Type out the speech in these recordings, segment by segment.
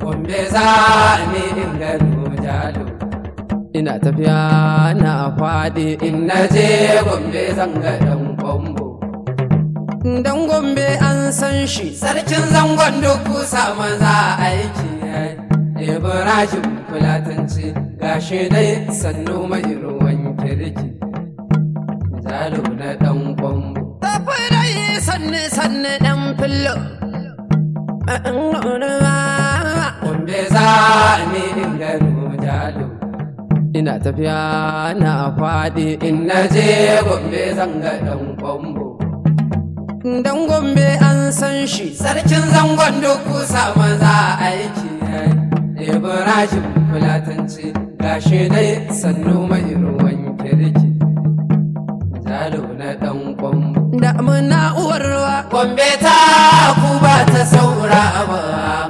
Gombe za ni in gano jalo. ina tafiya na faɗi In na je Gombe zan ga ɗan kwambo. dan gombe an san shi Sarkin zangon duk kusa maza aiki Ibrahim Fulatanci gashi dai sannu mai ruwan kirki. Jalo na ɗan kwambo. tafi dai sanne sanne dan fillo Gombe za ni in gano jalo. ina tafiya na faɗi In na je Gombe zan ga ɗan kwambo. dan gombe an san shi Sarkin zangon duk kusa maza aiki Ibrahim Fulatanci gashi dai sannu mai ruwan kirki. Jalo na ɗan kwambo. da muna uwar ruwa Gombe ta ku ba ta saura ba.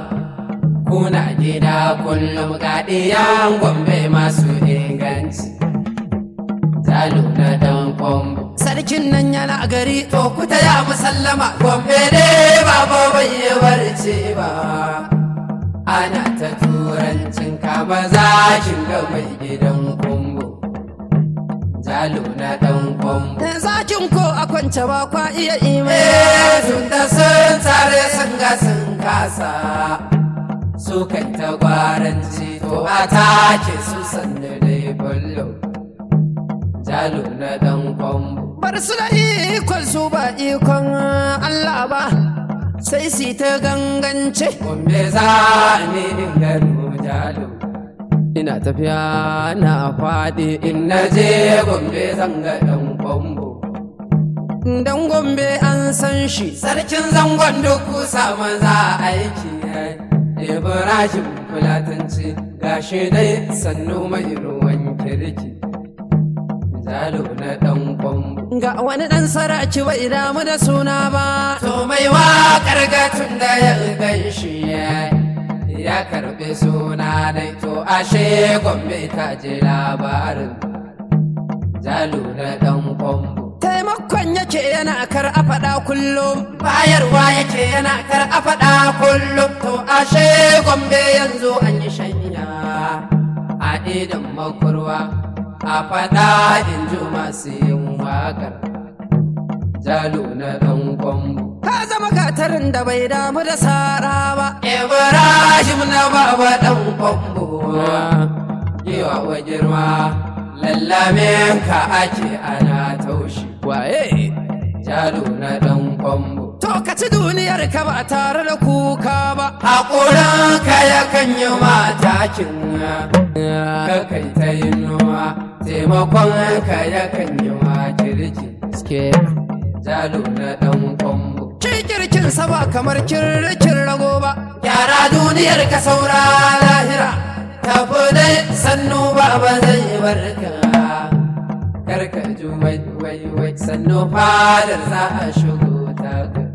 Kuna gida kullum gaɗiyan Gombe masu inganci. Jalo na ɗan kwambo. sarkin nan yana gari To ku ya musallama Gombe dai baba bai yi barci ba. Ana ta turancin kama zakin ga mai gidan kumbo. Jalo na ɗan kwambo. da zakin ko a kwance ba kwa iya ime Eh, sun da sun tare sun ga sun kasa su kai ta gwaranci to a take su sannu dai bullo jalo na dan kwambo bar su da ikon su ba ikon Allah ba sai su ta gangance gombe za ni in gano jalo ina tafiya na faɗi in na je gombe zan ga dan kwambo dan gombe an san shi sarkin zangon duk kusa maza aiki Ibrahim Fulatanci gashi dai sannu mai ruwan kirki. Jalo na ɗan kwambo. ga wani ɗan saraki bai damu da suna ba To mai waƙar gatun da ya gan shi ya karɓi suna dai to ashe gombe ta ji labarin. Jalo na ɗan kwambo. taimakon yake yana kar a faɗa kullum bayarwa yake yana kar a faɗa kullum to ashe gombe yanzu an yi shanya a idan makurwa a faɗa in ji masu yin waƙar jalo na ɗan kwambo ka zama gatarin da bai damu da sara ba ibrahim na baba ɗan kwambo yiwa wa girma lallamin ka ake ana taushi waye jalo na ɗan kwambo to ka ci duniyar ka ba tare da kuka ba Haƙurin ka yakan yi matakin ka kai ta yi noma taimakon ka yakan yi ma kirki Ske. jalo na ɗan kwambo. kirkin sa ba kamar kirkin rago ba Gyara duniyar ka saura lahira tafi dai sannu ba ba zai barka. Karka ji wai wai wai sannu fadar za a shigo ta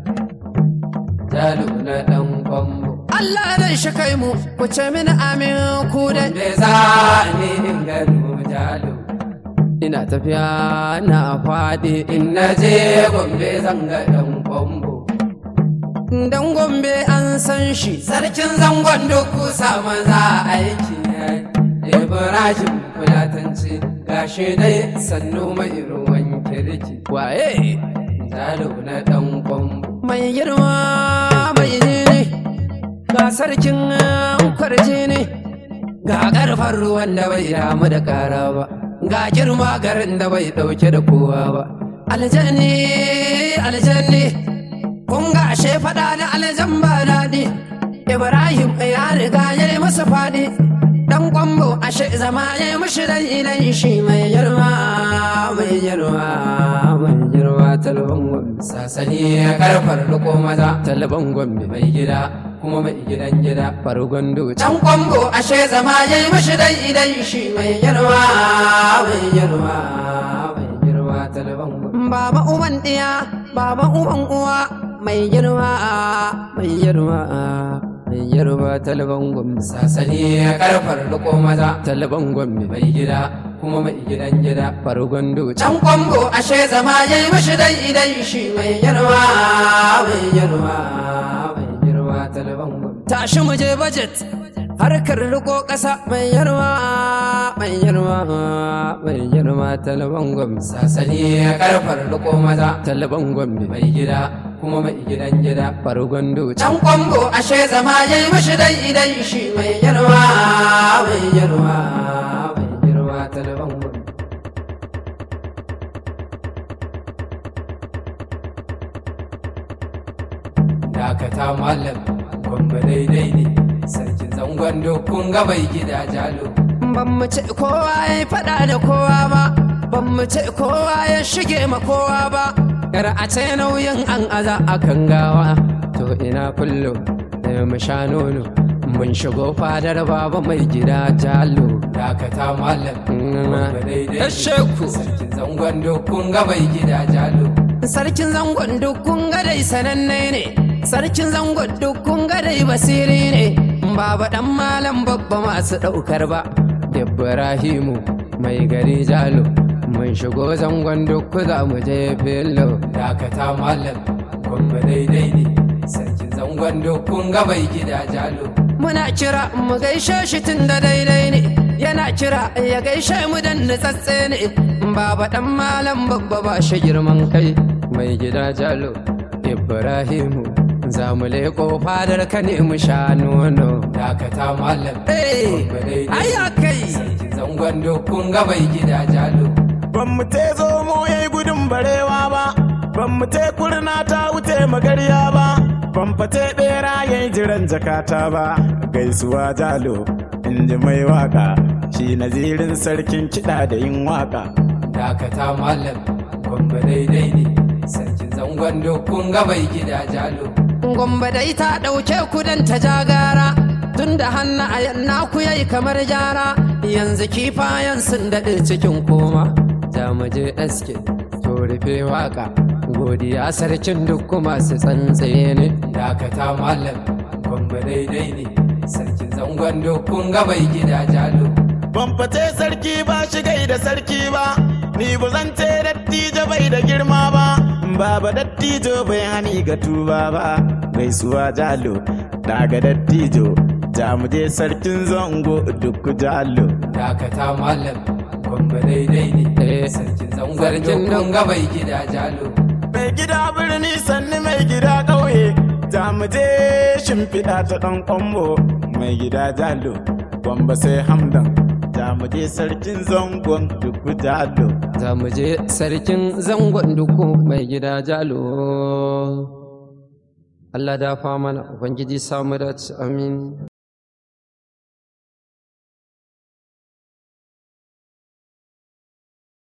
jalo na ɗan kwambo. Allah zai shi kai mu ku ce mini amin ku dai Wanda za ni in gano jalo. ina tafiya na faɗi In na je Gombe zan ga ɗan kwambo. dan gombe an san shi Sarkin zangon duk kusa maza aiki Ibrahim Fulatanci gashi dai sannu mai ruwan kirki. waye Jalo na ɗan kwambo. mai girma mai ne ga sarkin kwarje ne ga ƙarfin ruwan da bai damu da ƙara ba ga girma garin da bai ɗauke da kowa ba aljanni aljanni kun ga ashe faɗa da aljan ba daɗi ibrahim ya riga ya yi masa faɗi dan kwambo ashe zama ya yi mashi dan idan shi mai girma mai girma mai girma talban gombe Sasani ya karfar riko maza talban gombe mai gida kuma mai gidan gida. fargon doci Ɗan kwambo ashe zama ya yi mashi dan idan shi mai girma mai girma mai girma talban gwamnati. baba uban ɗiya baba uban uwa mai girma mai girma mai girma talban gombe Sasani ya karfar riko maza talban gombe mai gida kuma mai gidan gida. fargon doci Can kwambo ashe zama ya yi mashi dai idan shi mai girma mai girma mai girma talban talban gwambe tashi mu je budget harkar riko ƙasa mai yarwa mai yarwa mai yarwa talban gwambe sasani ya karfar riko maza talban gwambe mai gida kuma mai gidan gida fargon doci can kwambo ashe zama ya yi mashi dai idan shi mai yarwa mai yarwa mai yarwa talban gwambe dakata malam gwambe daidai ne sarkin zangon dokun ga mai gida jalo ban mu ce kowa ya faɗa da kowa ba ban mu ce kowa ya shige ma kowa ba yar a ce nauyin an aza a kan gawa to ina kullum da mu sha nono mun shigo fadar baba mai gida jalo dakata malam gwambe daidai Yashe ku. ne sarkin zangon dokun ga mai gida jalo sarkin zangon dukkan gadai sananne ne sarkin zangon dukkan gadai basiri ne baba dan malam babba masu ɗaukar ba ibrahimu mai gari jalo mun shigo zangon dukku za mu je filo dakata malam gwambe daidai ne sarkin zangon dokun ga mai gida jalo muna kira mu gaishe shi tun da daidai ne yana kira ya gaishe mu dan nutsatse ne baba dan malam babba ba shi girman kai mai gida jalo ibrahimu za mu leko fadar ka ne mu sha nono dakata malam Eh, gwambe daidai ai ya kai sarkin zangon dokun ga mai gida jalo Ban mu te zo mu yayi gudun barewa ba, ban mu te kurna ta wuce magarya ba, ban fate bera yayi jiran jakata ba. Gaisuwa jalo, in ji mai waka, shi nazirin sarkin kiɗa da yin waka. dakata malam gwambe daidai ne sarkin zangon dokun ga mai gida jalo Gombe dai ta ɗauke ku dan ta jagara tun da hannu a yanna ku yayi kamar jara yanzu kifayen sun daɗe cikin koma za mu je aske to rufe waka godiya sarkin duk masu tsantsaye ne dakata malam gwambe daidai ne sarkin zangon dokun ga mai gida jalo Ban fate sarki ba shi gai da sarki ba, ni ba zan ce dattijo bai da girma ba, baba dattijo bai hani ga tuba ba, gaisuwa jalo, daga dattijo, ja mu je sarkin zango duk jalo. dakata malam gwambe daidai ne Eh, sarkin zangon sarkin dokun ga mai gida jalo Mai gida birni sannu mai gida ƙauye, ja mu je shimfiɗa ta ɗan ƙwambo, mai gida jalo, gwamba sai hamdan, ja mu je sarkin zangon duk jalo. za mu je sarkin zangon duku mai gida jalo Allah dafa mana Ubangiji samu dace amin